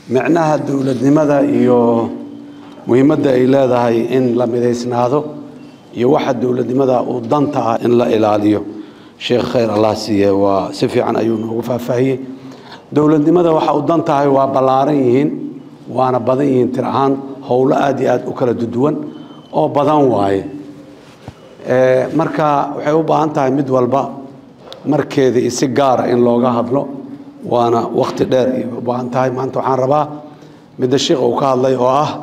micnaha dowladnimada iyo muhiimadda ay leedahay in la midaysnaado iyo waxa dowladnimada uu danta ah in la ilaaliyo sheekh khayr allah siiye waa si fiican ayuu noogu faahfaahiyey dowladnimada waxa uu dan tahay waa ballaaran yihiin waana badan yihiin tir ahaan howlo aad iyo aad u kala duduwan oo badan waaye marka waxay u baahan tahay mid walba markeeda iyo si gaara in looga hadlo waana wakti dheer ayay u baahan tahay maanta waxaan rabaa midda sheikh uu ka hadlay oo ah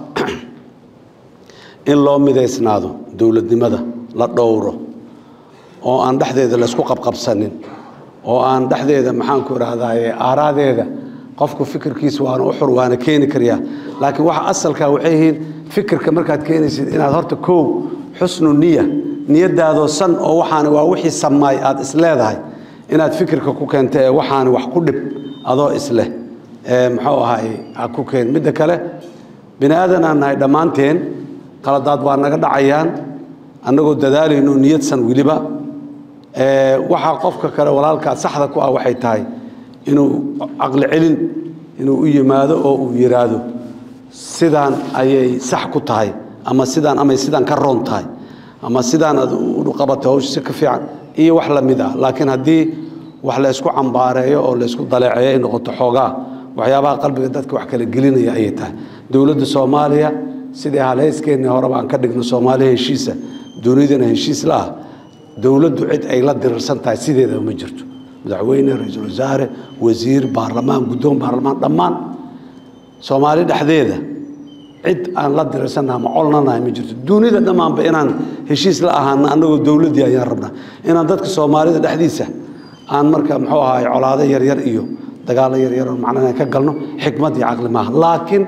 in loo midaysnaado dowladnimada la dhowro oo aan dhexdeeda laysku qabqabsanin oo aan dhexdeeda maxaanku idhaahdaye aaraadeeda qofku fikirkiisa waana u xur waana keeni karyaa laakiin waxa asalkaa waxay yihiin fikirka markaad keenaysid inaad horta kow xusnu niya niyadaadoo san oo waxaani waa wixii samaay aad isleedahay inaad fikirka ku keenta ee waxaani wax ku dhib adoo isleh ee muxuu ahay ha ku keen midda kale bini aadan aan nahay dhammaanteen qaladaad waa naga dhacayaan annagoo dadaalayno niyadsan weliba waxaa qofka kale walaalkaa saxda ku ah waxay tahay inuu caqli celin inuu u yimaado oo uu yidhaahdo sidaan ayay sax ku tahay ama sidaan amay sidaan ka roon tahay ama sidaan aad u qabatay hawsha si ka fiican iyo wax la mid ah laakiin haddii wax laysku cambaareeyo oo laysku daleeceeyo ay noqoto xoogaa waxyaabaha qalbiga dadka wax kala gelinaya ayay tahay dowladda soomaaliya sidii halhayskeenii horeba aan ka dhigno soomaaliya heshiisa dunidana heshiis la ah dowladdu cid ay la dirirsan tahay sideedaba ma jirto madaxweyne ra-iisul wasaare wasiir baarlamaan guddoon baarlamaan dhammaan soomaali dhexdeeda cid aan la dirirsannaha ma colnanahay ma jirto dunida dhammaanba inaan heshiis la ahaana annagoo dowladdii ayaan rabnaa inaan dadka soomaalida dhexdiisa aan marka muxuu ahaay colaado yaryar iyo dagaallo yaryar oo macnaa ka galno xikmad iyo caqli maaha laakiin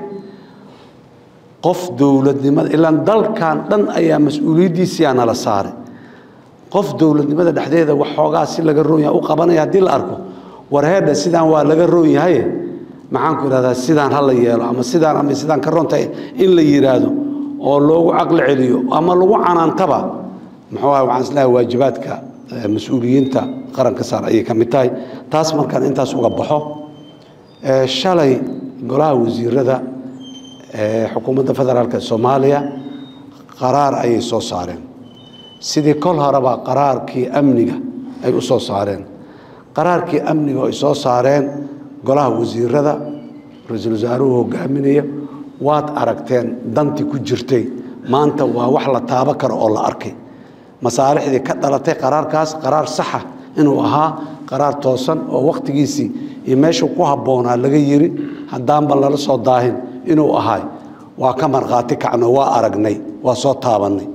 qof dowladnimada ilaan dalkan dhan ayaa mas-uuliyaddiisiyaa nala saaray qof dowladnimada dhexdeeda waxoogaa si laga roon yahay u qabanaya haddii la arko warheedha sidaan waa laga roon yahaye maxaanku idhahdaa sidaan ha la yeelo ama sidaan ama sidaan ka roontahay in la yidhaahdo oo loogu caqli celiyo ama lagu canaantaba muxuu ahay waxaan islahay waajibaadka mas-uuliyiinta qaranka saar ayay ka mid tahay taas markaan intaas uga baxo shalay golaha wasiirada xukuumadda federaalk soomaaliya qaraar ayay soo saareen sidii kol horeba qaraarkii amniga ay u soo saareen qaraarkii amniga oo ay soo saareen golaha wasiirada ra-iisul wasaaruhu hogaaminaya waad aragteen dantii ku jirtay maanta waa wax la taabo karo oo la arkay masaalixdii ka dhalatay qaraarkaas qaraar saxa inuu ahaa qaraar toosan oo wakhtigiisii iyo meeshuu ku habboonaa laga yiri haddaanba lala soo daahin inuu ahay waa ka markhaati kacno waa aragnay waa soo taabannay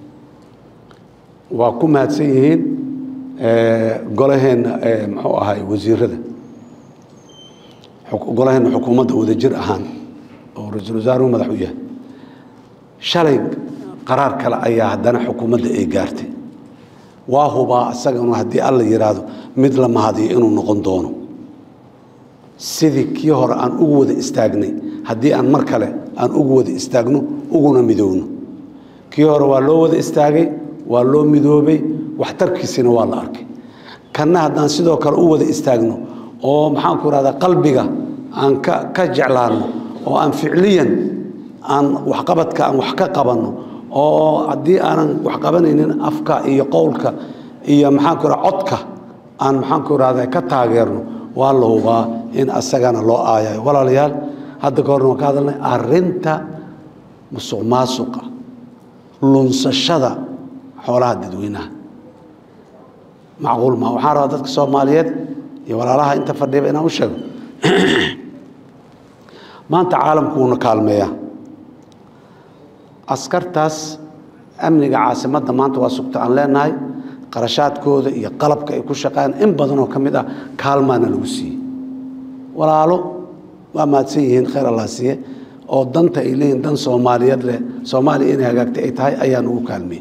waa ku mahadsan yihiin golaheenna muxuu ahay wasiirada golaheenna xukuumadda wadajir ahaan oo ra-iisul wasaaruhu madax u yahay shalay qaraar kale ayaa haddana xukuumadda ay gaartay waa hubaa isaganu haddii alla yidhaahdo mid la mahadiyo inuu noqon doono sidii kii hore aan ugu wada istaagnay haddii aan mar kale aan ugu wada istaagno uguna midoowno kii hore waa loo wada istaagay waa loo midoobay waxtarkiisina waa la arkay kanna haddaan sidoo kale u wada istaagno oo maxaanku ihahdaa qalbiga aan ka ka jeclaanno oo aan ficliyan aan waxqabadka aan wax ka qabanno oo haddii aanan wax qabanaynin afka iyo qowlka iyo maxaanku ihahda codka aan maxaanku ihahda ka taageerno waa la hubaa in asagana loo aayayo walaalayaal hadda ka horna waan ka hadalnay arrinta musuq maasuqa lunsashada xoolaha dadweynaha macquul maa waxaan rabaa dadka soomaaliyeed iyo walaalaha inta fadhiyaba inaan u sheego maanta caalamku wuuna kaalmeeyaa askartaas amniga caasimadda maanta waa sugta aan leenahay qarashaadkooda iyo qalabka ay ku shaqeeyaan in badanoo ka mid ah kaalmaana lagu siiyey walaalo waa mahadsan yihiin khayr allah siiye oo danta ay leeyihin dan soomaaliyeed leh soomaaliya inay hagaagtay ay tahay ayaa nagu kaalmiyey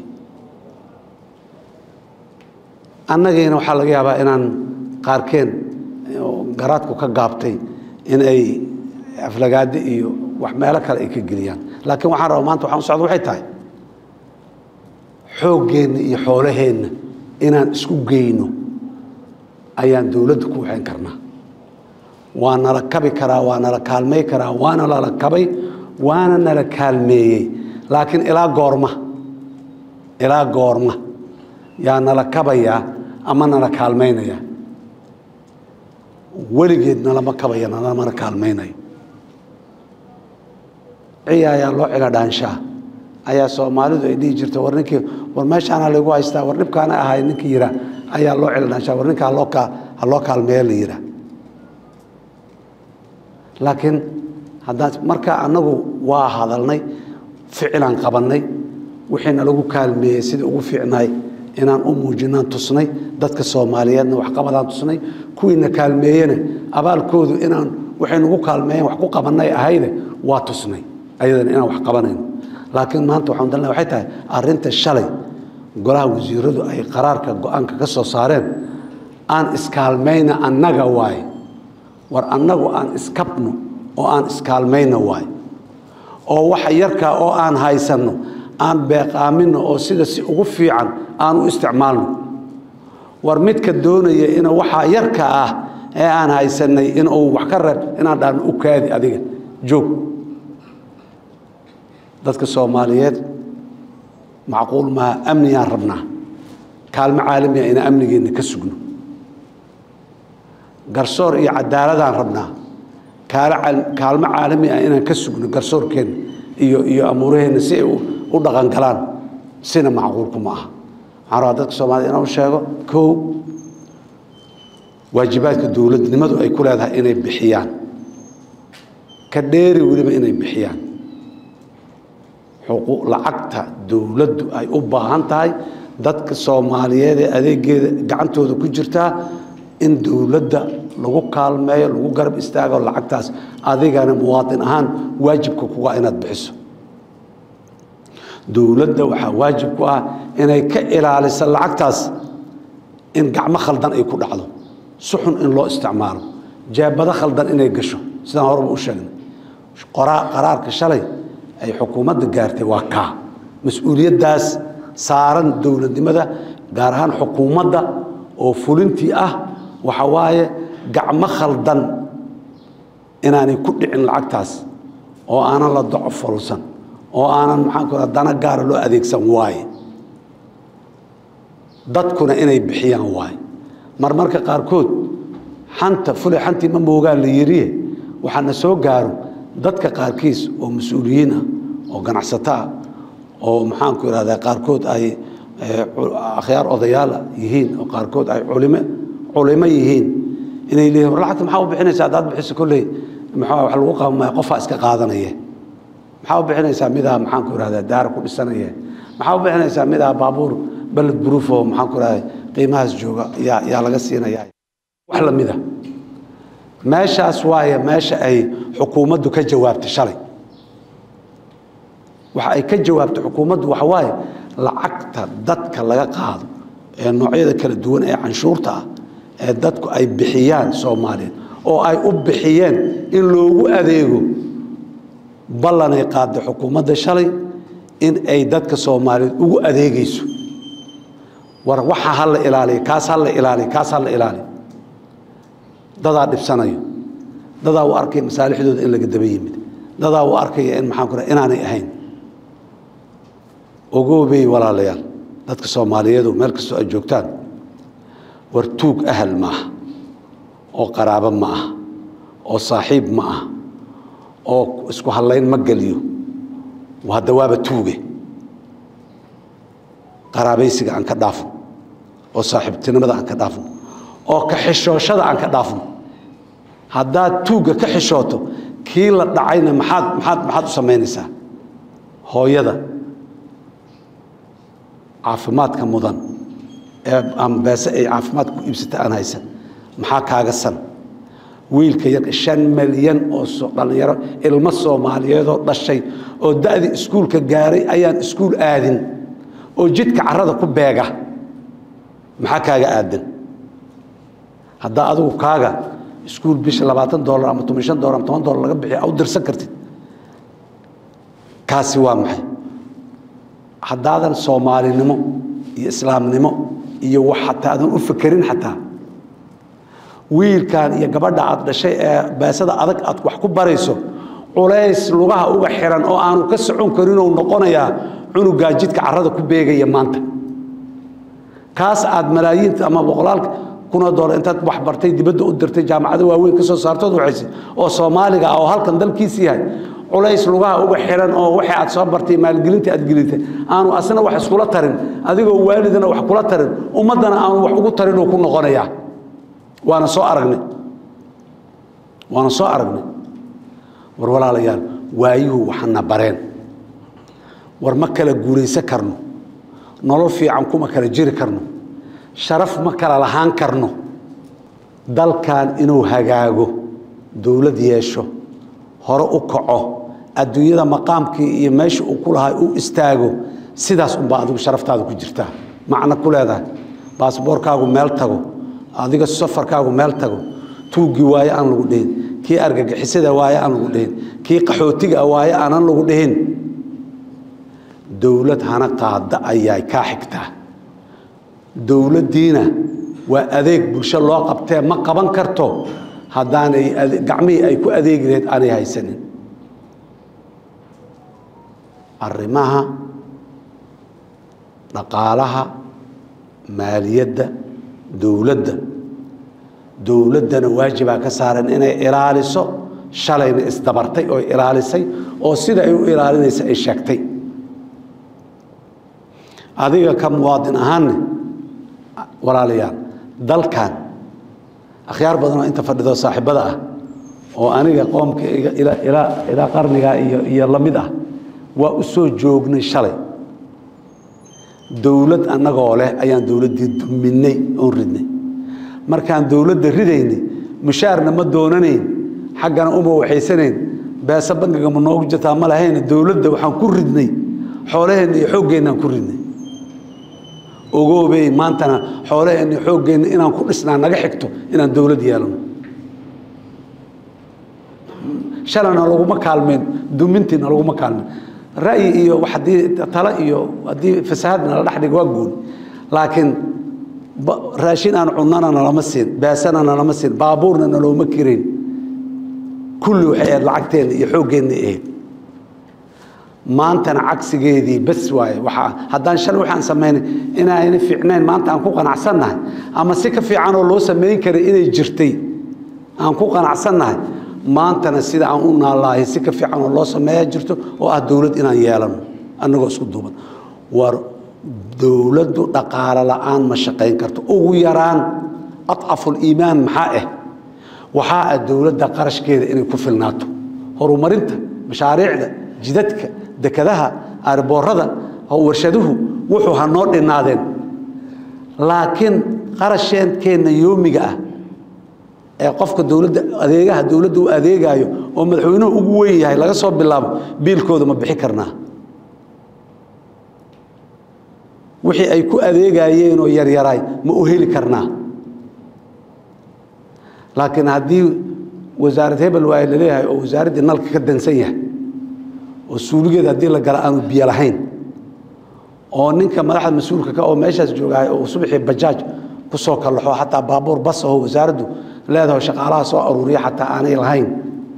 annagiina waxaa laga yaabaa inaan qaarkeen garaadku ka gaabtay in ay aflagaado iyo wax meelo kale ay ka geliyaan laakiin waxaan rabaa maanta waxaan u socda waxay tahay xooggeenna iyo xoolaheenna inaan isku geyno ayaan dowladda ku waxayn karnaa waa nala kabi karaa waa nala kaalmay karaa waana lala kabay waana nala kaalmeeyey laakiin ilaa goorma ilaa goorma yaa nala kabayaa ama nala kaalmaynayaa weligeed nalama kabaya nalamana kaalmaynayo ciya ayaa loo cila dhaanshaa ayaa soomaalidu ay dhihi jirta war ninkii war meeshaana lagu haystaa war dhibkaana ahay ninkii yiraa ayaa loo cila dhaanshaa war ninka haloo kaa ha loo kaalmeeya la yiraa laakiin haddaan markaa annagu waa hadalnay ficilaan qabannay wixiina lagu kaalmeeyey sidai ugu fiicnaay inaan u muujinaan tusnay dadka soomaaliyeedna waxqabadaan tusnay kuwiina kaalmeeyena abaalkoodu inaan waxay nagu kaalmeeyeen wax ku qabannay ahayde waa tusnay ayadana inaan wax qabanayno laakiin maanta waxaan dalna waxay tahay arrinta shalay golaha wasiiradu ay qaraarka go-aanka ka soo saareen aan iskaalmayna annaga waaye war annagu aan iskabno oo aan iskaalmayna waaye oo waxa yarkaa oo aan haysanno aan beeqaaminno oo sida si ugu fiican aan u isticmaalno war midka doonaya ina waxaa yarka ah ee aan haysanay inuu wax ka reeb inaan dhahno u kaadi adiga joog dadka soomaaliyeed macquul maaha amniyaan rabnaa kaalmo caalamiya inaan amnigeenna ka sugno garsoor iyo cadaaladaan rabnaa kaalmo caalami ah inaan ka sugno garsoorkeenna iyo iyo amuuraheenna si ay u dhaqan galaan sina macquulku ma aha waxaan rabaa dadka soomaaliyed inaan u sheego kow waajibaadka dowladnimadu ay ku leedahay inay bixiyaan ka dheeri weliba inay bixiyaan lacagta dowladdu ay u baahan tahay dadka soomaaliyeed ee adeegeeda gacantooda ku jirtaa in dowladda lagu kaalmeeyo lagu garab istaago lacagtaas adigana muwaadin ahaan waajibka kuga inaad bixiso dowladda waxaa waajib ku ah inay ka ilaaliso lacagtaas in gacmo khaldan ay ku dhacdo si xun in loo isticmaalo jeebado khaldan inay gasho sidaan horeba u sheegnay qaraarka shalay ay xukuumadda gaartay waa kaa mas-uuliyaddaas saaran dowladnimada gaar ahaan xukuumadda oo fulintii ah waxa waaye gacmo khaldan inaanay ku dhicin lacagtaas oo aanan la doco folsan oo aanan maxaan ku dana gaara loo adeegsan waaye dadkuna inay bixiyaan waaye marmarka qaarkood xanta fulay xantii ma moogaan la yiriye waxaana soo gaaro dadka qaarkiis oo mas-uuliyiin ah oo ganacsato ah oo maxaanku ihahdaa qaarkood ay akhyaar odayaala yihiin oo qaarkood ay culime culimo yihiin inay leeyihin war lacagta maxaa u bixinaysaa haddaad bixiso kolley maxaa wax lagu qabamaya qofaa iska qaadanaya maxaa u bixinaysaa midaa maxaanku ihahdaa daara ku dhisanaya maxaa u bixinaysaa midaa baabuur baled buruuf oo maxaanku ihahdaa qiimahaas jooga yaa yaa laga siinaya wax lamida meeshaas waaye meesha ay xukuumaddu ka jawaabtay shalay waxa ay ka jawaabtay xukuumaddu waxa waaye lacagta dadka laga qaado ee noocyada kala duwan ee canshuurta ah ee dadku ay bixiyaan soomaaliyeed oo ay u bixiyeen in loogu adeego ballanay qaaday xukuumadda shalay in ay dadka soomaaliyeed ugu adeegayso war waxa ha la ilaaliyo kaas ha la ilaaliyo kaas ha la ilaaliyo dadaa dhibsanayo dadaa u arkaya masaalixdooda in laga daba yimid dadaa u arkaya in maxaan ku inaanay ahayn ogoobey walaalayaal dadka soomaaliyeedu meel kastoo ay joogtaan war tuug ahal ma aha oo qaraabo ma aha oo saaxiib ma aha oo isku hallayn ma geliyo hadda waaba tuuge qaraabaysiga aan ka dhaafno oo saaxiibtinimada aan ka dhaafno oo ka xishooshada aan ka dhaafno haddaad tuugga ka xishooto kii la dhacayna maxaad maxaad maxaad u samaynaysaa hooyada caafimaadka mudan ee ama beese ay caafimaad ku iibsata aan haysan maxaa kaaga san wiilka yar shan milyan oo dhallinyaro ilmo soomaaliyeedoo dhashay oo da'dii iskuulka gaaray ayaan iskuul aadin oo jidka carrada ku beega maxaa kaaga aadan haddaa adigu kaaga iskuul bisha labaatan dolar ama toban shan dolar ama toban dolar laga bixiyo a u dirsan kartid kaasi waa maxay haddaadan soomaalinimo iyo islaamnimo iyo wax xataa aadan u fekerin xataa wiilkan iyo gabadha aad dhashay ee baasada adag aad wax ku barayso culays lugaha uga xiran oo aanu ka socon karinuu noqonayaa cunugaa jidka carrada ku beegaya maanta kaas aad malaayiinta ama boqolaalka kunoo doolar intaad wax bartay dibadda u dirtay jaamacado waaweyn ka soo saartood waxayse oo soomaaliga ah oo halkan dalkiisi yahay culays lugaha uga xiran oo waxay aad soo bartay maalgelinta aad gelintay aanu asna wax iskula tarin adigoo waalidana wax kula tarin ummaddana aanu wax ugu tarin uu ku noqonayaa waana soo aragnay waana soo aragnay war walaalayaal waayuhu waxana bareen war ma kala guulaysan karno nolol fiican kuma kala jiri karno sharaf ma kala lahaan karno dalkan inuu hagaago dowlad yeesho hore u kaco adduunyada maqaamkii iyo meesha uu ku lahay u istaago sidaas unbaa adigu sharaftaada ku jirtaa macno ku leedahay baasboorkaagu meel tago adiga safarkaagu meel tago tuuggii waaye aan lagu dhihin kii argagixisada waaye aan lagu dhihin kii qaxootiga waaye aanan lagu dhihin dowlad hana qaada ayay kaa xigtaa dowladdiina waa adeeg bulsho loo qabtee ma qaban karto haddaanay gacmihii ay ku adeegi lahayd aanay haysanin arrimaha dhaqaalaha maaliyadda dowladda dowladdana waajibaa ka saaran inay ilaaliso shalayna isdabartay oo ilaalisay oo sida ay u ilaalinaysa ay sheegtay adiga ka muwaadin ahaanne walaalayaal dalkan akhyaar badan oo inta fadhido saaxiibada ah oo aniga qoomka ilaa qarnigaa iyo iyo la mid ah waa u soo joognay shalay dowlad annagoo leh ayaan dowladdii duminay oon ridnay markaan dowladda ridaynay mushaarna ma doonanayn xaggana uma waxaysanayn beesa bangiga ma noogu jirtaa ma lahayna dowladda waxaan ku ridnay xoolaheenna iyo xooggeennaaan ku ridnay ogoobey maantana xoolaheenna xooggeenna inaan ku dhisnaa naga xigto inaan dowlad yeelano shalana laguma kaalmeen dumintiina laguma kaalmeen ra'yi iyo haddii talo iyo haddii fasahaadna la dhex dhigo waa gooni laakiin raashin aan cunnana nalama siin beesana nalama siin baabuurna nalooma kirayn kulli waxay ahayd lacagteenna iyo xooggeenna ahayd maantana cagsigeedii bas waaye waxaa haddaan shalay waxaan samaynay inaayna fiicnayn maanta aan ku qanacsannahay ama si ka fiicanoo loo samayn karay inay jirtay aan ku qanacsannahay maantana sida aan u naallaahay si ka fiicanoo loo sameeyaa jirto oo ah dowlad inaan yeelano annagoo isku duuban war dowladdu dhaqaalo la'aan ma shaqayn karto ugu yaraan adcafuliimaan maxaa ah waxaa ah dowladda qarashkeeda inay ku filnaato horumarinta mashaariicda jidadka dekadaha aarboorada warshaduhu wuxuu ha noo dhinaadeen laakiin qarasheenkeenna yoomiga ah ee qofka dowladda adeegaha dowladda u adeegaayo oo madaxweynuhu ugu weyn yahay laga soo bilaabo biilkooda ma bixi karnaa wixii ay ku adeegayeen oo yaryaraay ma u heli karnaa laakiin haddii wasaarad hebel waay laleeyahay oo wasaaraddii nalka ka dansan yahay oo suuligeeda haddii la gala aanu biyo lahayn oo ninka madaxda mas-uulka ka oo meeshaas joogahay oo subaxii bajaaj ku soo kallaxo xataa baabuur bas aho wasaaraddu leedaho shaqaalaha soo aruuriya xataa aanay lahayn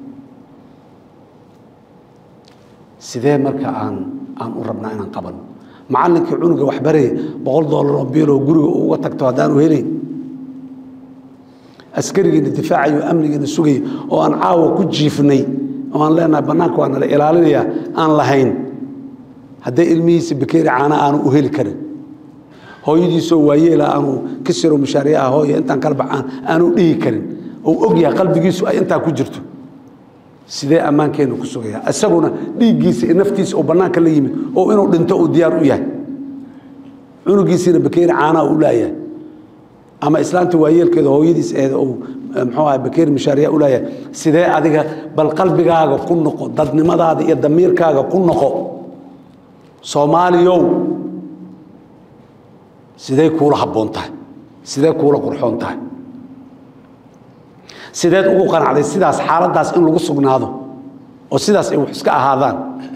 sidee marka aan aan u rabnaa inaan qabano macallinkii cunuga waxbaraya boqol dollar oo biiloo guriga uga tagto haddaanu helayn askarigiina difaacayo amnigiina sugaya oo aan caawa ku jiifnay oo aan leenahay bannaanka waa nala ilaalinayaa aan lahayn hadday ilmihiisa bakeeri caana aanu u heli karin hooyadiisoo waayeela aanu ka siro mushaariyaha hooya intaan kala baxaan aanu dhihi karin ou og yahay qalbigiisu ay intaa ku jirto sidee ammaankeennu ku sugaya isaguna dhiiggiisa iyo naftiisa oo bannaanka la yimid oo inuu dhinto uu diyaar u yahay cunugiisiina bakeeri caanaa u laayahay ama islaanta waayeelkeeda hooyadiis eed ou muxuu aha bakeeri mushaariya u laayahay sidee adiga bal qalbigaaga ku noqo dadnimadaada iyo damiirkaaga ku noqo soomaaliyow sidee kuula habboon tahay sidee kuula qurxoon tahay sideed ugu qanacday sidaas xaaladdaas in lagu sugnaado oo sidaas ay wax iska ahaadaan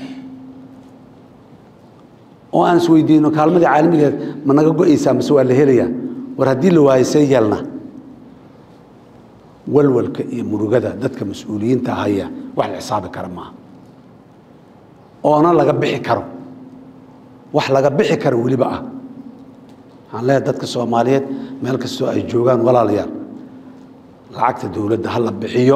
oo aan isweydiino kaalmadii caalamigeed ma naga go-aysaa mase waa la helayaa war haddii la waayo see yeelna walwalka iyo murugada dadka mas-uuliyiinta haya wax la xisaabi kara maaha oona laga bixi karo wax laga bixi karo weliba ah waxaan leeyahay dadka soomaaliyeed meel kastoo ay joogaan walaalayaal lacagta dowladda ha la bixiyo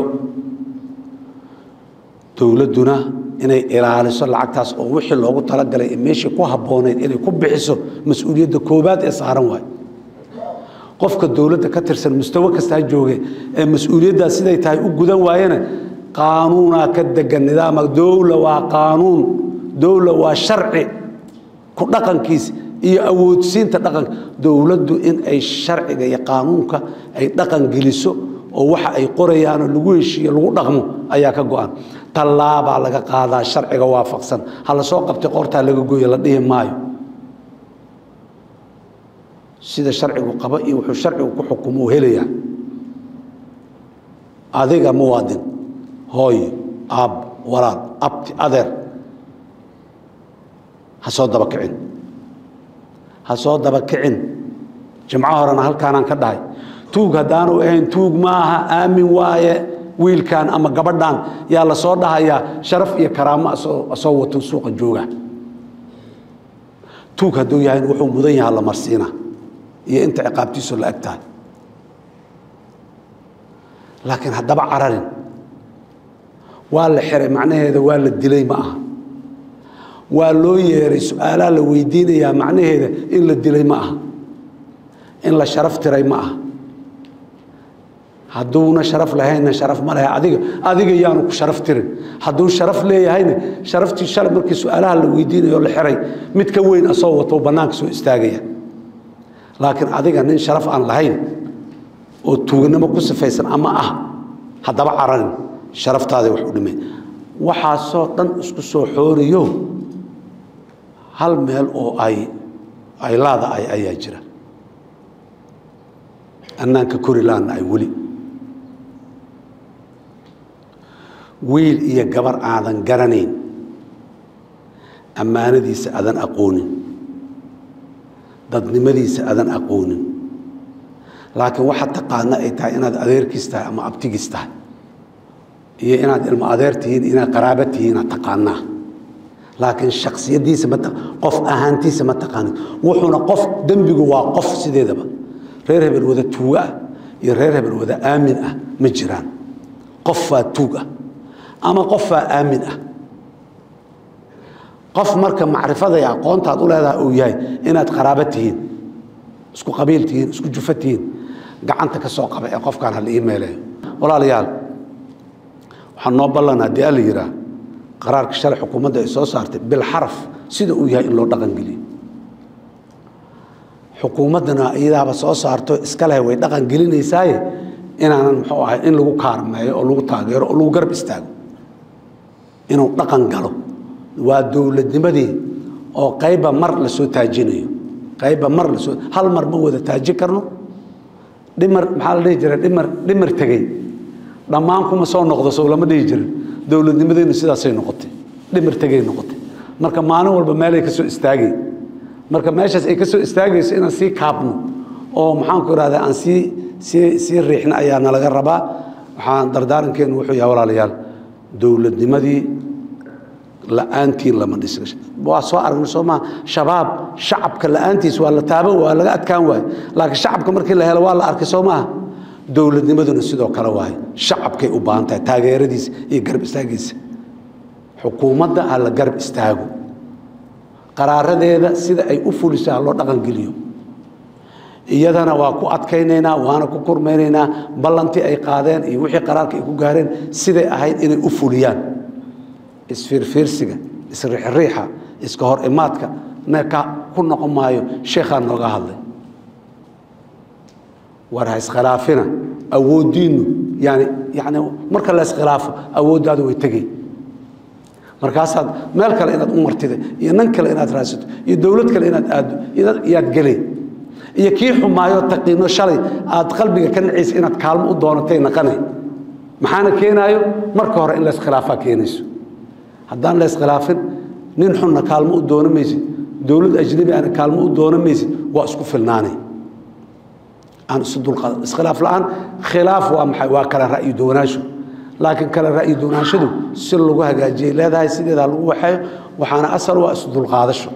dowladduna inay ilaaliso lacagtaas oo wixii loogu talagalay ee meeshii ku habbooneyd inay ku bixiso mas-uuliyadda koowaad ee saaran waay qofka dowladda ka tirsan mustawo kastaa jooge ee mas-uuliyaddaas siday tahay u gudan waayena qaanuunaa ka degan nidaama dowla waa qaanuun dowla waa sharci ku dhaqankiisa iyo awoodsiinta dhaqanka dowladdu in ay sharciga iyo qaanuunka ay dhaqan geliso oo waxa ay qorayaanoo lagu heshiiyo lagu dhaqmo ayaa ka go-an tallaabaa laga qaadaa sharciga waafaqsan ha la soo qabtay qortaa laga gooya la dhihi maayo sida sharcigu qaba iyo wuxuu sharcigu ku xukumo u helayaa adiga muwaadin hooyo aab walaal abti adeer ha soo daba kicin ha soo daba kicin jimco horena halkaanaan ka dhahay tuug haddaanu ahayn tuug maaha aamin waaye wiilkan ama gabadhan yaa la soo dhahayaa sharaf iyo karaamo asoo wato suuqa jooga tuug hadduu yahayn wuxuu mudan yaha la marsiina iyo inta ciqaabtiisu la eg tahay laakiin haddaba cararin waa la xiray macnaheeda waa la dilay ma aha waa loo yeeray su-aalaa la weydiinayaa macnaheeda in la dilay ma aha in la sharaf tiray ma aha hadduuna sharaf lahaynna sharaf ma lehe adiga adiga yaanu ku sharaf tirin hadduu sharaf leeyahayna sharaftii shalay markii su-aalaha la weydiinayo la xiray mid ka weyn asoo wato bannaanka soo istaagaya laakiin adiga nin sharaf aan lahayn oo tuuganimo ku sifaysan ama ah haddaba cararin sharaftaada wax u dhimay waxaasoo dhan isku soo xooriyo hal meel oo ay ay laada ay ayaa jira annaanka kori laana ay weli wiil iyo gabar aadan garanayn ammaanadiisa aadan aqoonin dadnimadiisa aadan aqoonin laakiin waxa taqaana ay tahay inaad adeerkiis tahay ama abtigiis tahay iyo inaad ilmo adeer tihiin inaad qaraaba tihiin aad taqaanaa laakiin shaksiyadiisa ma qof ahaantiisa ma taqaanin wuxuuna qof dembigu waa qof sideedaba reer hebel wada tuugo ah iyo reer hebel wada aamin ah ma jiraan qofaa tuug ah ama qofaa aamin ah qof marka macrifada iyo aqoontaad u leedahay uu yahay inaad qaraabo tihiin isku qabiil tihiin isku jufa tihiin gacanta ka soo qaba ee qofkaan hala ii meeleeyo walaalayaal waxaa noo ballan haddii alla yihaa qaraarka shalay xukuumadda ay soo saartay bilxaraf sida uu yahay in loo dhaqangeliyo xukuumaddana iyadaaba soo saarto iska leh way dhaqan gelinaysaaye inaanan muxuu ahay in lagu kaarmeeyo oo lagu taageero oo lagu garab istaago inuu dhaqan galo waa dowladnimadii oo qayba mar la soo taajinayo qayba mar lasoo hal mar ma wada taaji karno dhimar maxaa la dhihi jira dhimar dhimar tegey dhammaan kuma soo noqdo sow lama dhihi jirin dowladnimadeennu sidaasay noqotay dhimar tegay noqotay marka maalin walba meelay ka soo istaagay marka meeshaas ay ka soo istaagayso inaan sii kaabno oo maxaanku ihahdaa aan sii sii sii riixno ayaa nalaga rabaa waxaan dardaarankeenu wuxuu yahay walaalayaal dowladnimadii la-aantiin lama dhis waa soo aragna soo maa shabaab shacabka la-aantiis waa la taabo waa laga adkaan waaye laakiin shacabka markii la helo waa la arkay soo maaha dowladnimaduna sidoo kale waaye shacabkay u baahan tahay taageeradiisa iyo garab istaagiisa xukuumadda ha la garab istaago qaraaradeeda sida ay u fuliso ha loo dhaqangeliyo iyadana waa ku adkaynaynaa waana ku kurmaynaynaa ballantii ay qaadeen iyo wixii qaraarka ay ku gaareen siday ahayd inay u fuliyaan isfiirfiirsiga isriixriixa iska hor imaadka neka ku noqon maayo sheekhaa nooga hadlay war ha iskhilaafina awooddiinnu yani yani marka la iskhilaafo awooddaadu way tegey markaasaad meel kale inaad u martida iyo nan kale inaad raadsato iyo dowlad kale inaad aaddo iyaad gelay iyo kii xumaayo taqiino shalay aad qalbiga ka nacaysa inaad kaalmo u doonatay naqanay maxaana keenaayo marka hore in la iskhilaafaa keenayso haddaan la iskhilaafin nin xunna kaalmo u doono maysid dowlad ajnabi ana kaalmo u doono maysid waa isku filnaanay aan isu dulqaado iskhilaaf la-aan khilaaf waa maxay waa kala ra'yi duwanaansho laakiin kala ra'yi duwanaanshadu si lagu hagaajiyay leedahay sideedaa lagu waxeeyo waxaana asal waa isu dulqaadasho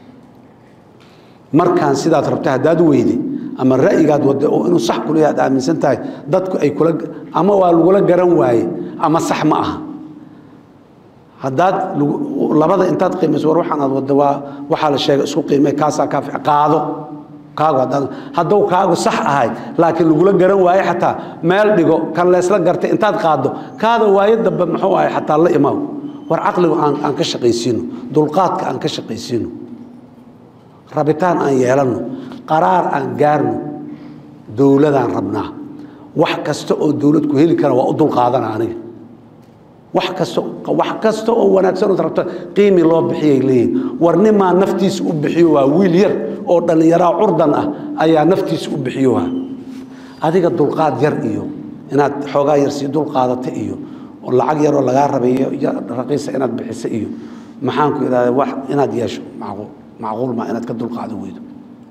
markaan sidaad rabta haddaad weyde ama ra'yigaad wadda oo inuu sax kula yahay aad aaminsan tahay dadku ay kula ama waa lagula garan waaye ama sax ma aha haddaad labada intaad qiimayso war waxaan aad wadda waa waxaa la sheegay isku qiimay kaasaa kaa fiican qaado kaagu haddaan hadduu kaagu sax ahay laakiin lagula garan waaye xataa meel dhigo kan leesla gartay intaad qaaddo kaada waayo dambe muxuu ahay xataa la imaaw war caqligu aan aan ka shaqaysiino dulqaadka aan ka shaqaysiino rabitaan aan yeelanno qaraar aan gaarno dowladaan rabnaa wax kasta oo dowlad ku heli kara waa u dulqaadana aniga wax kasta wax kasta oo wanaagsan ood rabto qiimi loo bixiyay leeyihin war nimaa naftiisa u bixiyo waa wiil yar oo dhallinyaraa curdan ah ayaa naftiisa u bixiyo waa adiga dulqaad yar iyo inaad xoogaa yar sii dulqaadata iyo oo lacag yaroo lagaa rabayo raqiisa inaad bixiso iyo maxaanku idhahda wax inaad yeesho macquul macquul maa inaad ka dulqaado weydo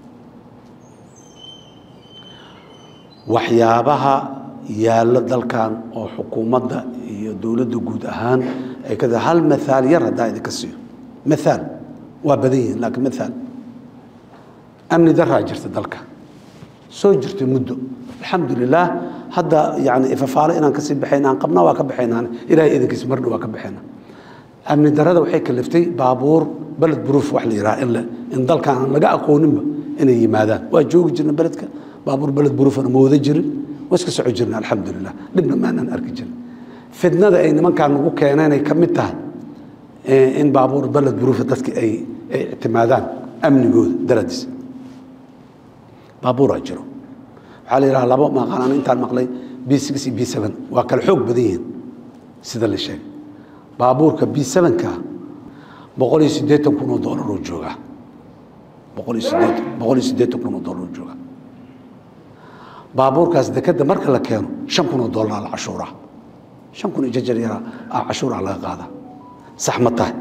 waxyaabaha yaallo dalkan oo xukuumadda iyo dowladda guud ahaan ay ka hal maaal yar haddaa idinka siiyo maaal waa badan yihiin laakiin maaal amni daraa jirta dalka soo jirtay muddo alxamdu lilaah hadda yani ifafaalo inaan kasii baxayna aan qabna waa ka baxaynaan ilahay idinkiisa mardhow waa ka baxayna amni darada waxay kaliftay baabuur beled buruuf wax la yidhaha in in dalkan aan laga aqooninba inay yimaadaan waa joogi jirna beledka baabuur beled buruufana ma wada jirin waa iska soco jirna alxamdulilah dhibna maanaan arki jirin fidnada ay nimankaan nagu keeneen ay ka mid tahay in baabuur beled buruufa dadka ay ay ictimaadaan amnigooda daradiisa baabuuraa jiro waxaa la yidhaha labo maqanaan intaan maqlay b six iyo b seven waa kala xoog badan yihiin sida la sheegay baabuurka b sevenka boqol iyo siddeetan kun oo doolar oo joogaa boqol iyo siddeetan boqol iyo siddeetan kun oo doolar oo joogaa baabuurkaas dekeda marka la keeno shan kun oo doolar la cashuuraa shan kun iyo jajar yaraa a cashuuraa laga qaadaa sax ma tahay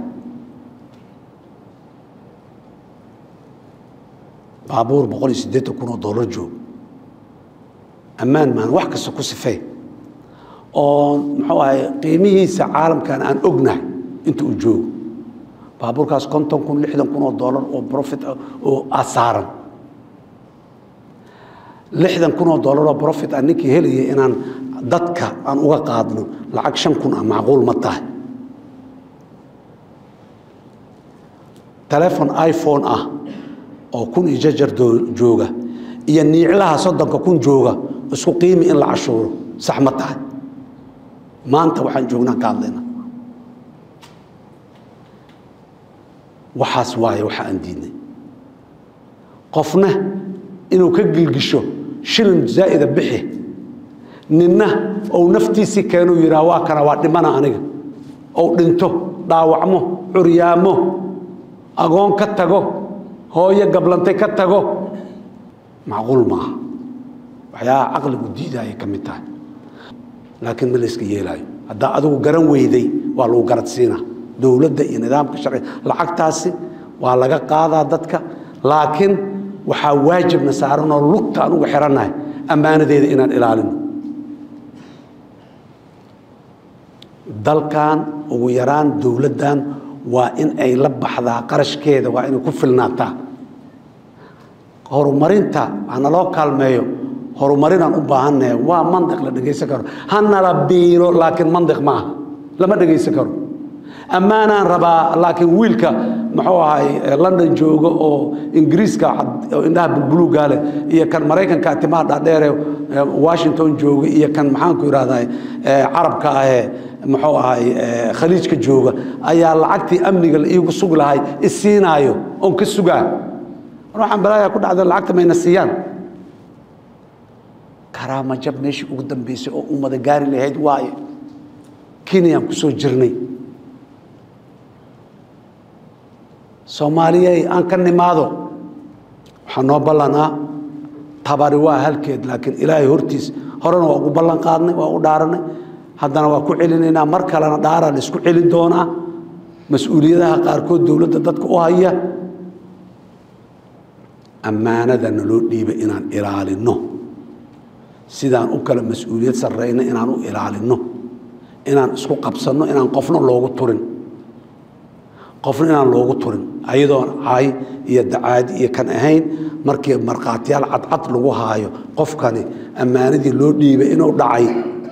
baabuur boqol iyo siddeetan kun oo doolar joog ammaan maan wax kasta ku sifey oo muxuu ahay qiimihiisa caalamkan aan ognahay inta uu joogo baabuurkaas konton kun lixdan kun oo doolar oo profit oo asaaran lixdan kun oo doolar oo profit aan ninkii helayay inaan dadka aan uga qaadno lacag shan kun ah macquul ma tahay telefon iphone ah oo kun iyo jajar jooga iyo niiclaha soddonka kun jooga isku qiimi in la cashuuro sax ma tahay maanta waxaan joognaan ka hadlayna waxaas waaye waxa aan diidnay qofna inuu ka gilgisho shilin zaa'ida bixi ninna ou naftiisii keenuu yidhaha waa kana waa dhimana aniga ou dhinto dhaawacmo curyaamo agoon ka tago hooyo gablantay ka tago macquul maaha waxyaabaha caqligu diidaaya ka mid tahay laakiin ma layska yeelaayo haddaa adigu garan weyday waa lagu garad siinaa dowladda iyo nidaamka sharci lacagtaasi waa laga qaadaa dadka laakiin waxaa waajibna saaranoo lugta aan uga xirannahay ammaanadeeda inaan ilaalino dalkan ugu yaraan dowladdan waa in ay la baxdaa qarashkeeda waa inay ku filnaataa horumarinta hana loo kaalmeeyo horumarinaan u baahannahay waa mandiq la dhegaysan karo hanala biilo laakiin mandiq ma aha lama dhegaysan karo ammaanaan rabaa laakiin wiilka muxuu ahay london jooga oo ingiriiska indhaha bulbuluuga leh iyo kan maraykanka timaha dhaadheere washington jooga iyo kan maxaanku idhahdaa carabka ahee muxuu ahay khaliijka jooga ayaa lacagtii amniga la iigu sugi lahay isiinaayo oon ka sugaa waxaan balaayaa ku dhacda lacagta mayna siiyaan karaama jab meeshii ugu dambeysay oo ummada gaari lahayd waaye kenyaan ku soo jirnay soomaaliyey aan ka nimaado waxaa noo ballanaa tabari waa halkeed laakiin ilaahay hortiis horena waa ugu ballan qaadnay waa u dhaaranay haddana waa ku celinaynaa mar kalena dhaaraa la isku celin doonaa mas-uuliyadaha qaarkood dowladda dadka u haya ammaanada naloo dhiiba inaan ilaalino sidaan u kala mas-uuliyad sarreyno inaan u ilaalinno inaan isku qabsanno inaan qofna loogu turin qofna inaan loogu turin ayadoon cay iyo dacaadi iyo kan ahayn markii markhaatiyaal cadcad lagu haayo qofkani ammaanadii loo dhiibay inuu dhacay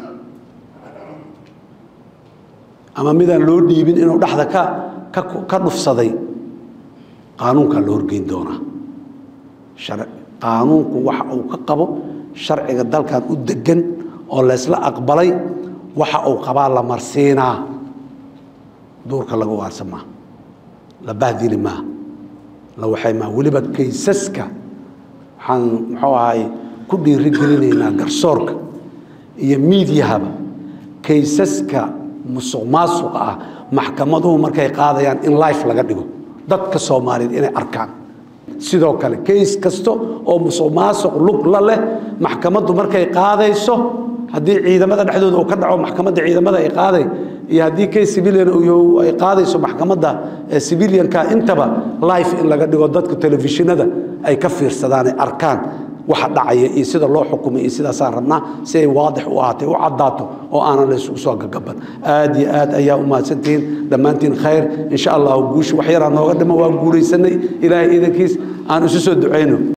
ama midaan loo dhiibin inuu dhexda ka ka ka dhufsaday qaanuunkaa la horgeyn doonaa qaanuunku waxa uu ka qabo sharciga dalkan u degan oo laysla aqbalay waxa uu qabaa la marsiinaa duurka laga waarsan maa la bahdili maa la waxay maa weliba kaysaska waxaan muxuu ahay ku dhiiri gelinaynaa garsoorka iyo miidyahaba kaysaska musuq maasuqa ah maxkamaduhu markay qaadayaan in life laga dhigo dadka soomaaliyeed inay arkaan sidoo kale kays kasta oo musuq maasuq lug la leh maxkamaddu markay qaadayso haddii ciidamada dhexdooda uu ka dhaco maxkamadda ciidamada ay qaaday iyo haddii kays civilian ay qaadayso maxkamadda civilianka intaba life in laga dhigo dadka telefishinada ay ka fiirsadaan ay arkaan waxa dhacaya iyo sida loo xukumay iyo sidaasaan rabnaa si ay waadix u ahaatay u caddaato oo aanan la isugu soo gagaban aad iyo aad ayaa u mahadsantihiin dhammaantiin khayr insha allahu guusha wax yaraa nooga dhimo waa guulaysanay ilaahay iidankiis aan isu soo ducayno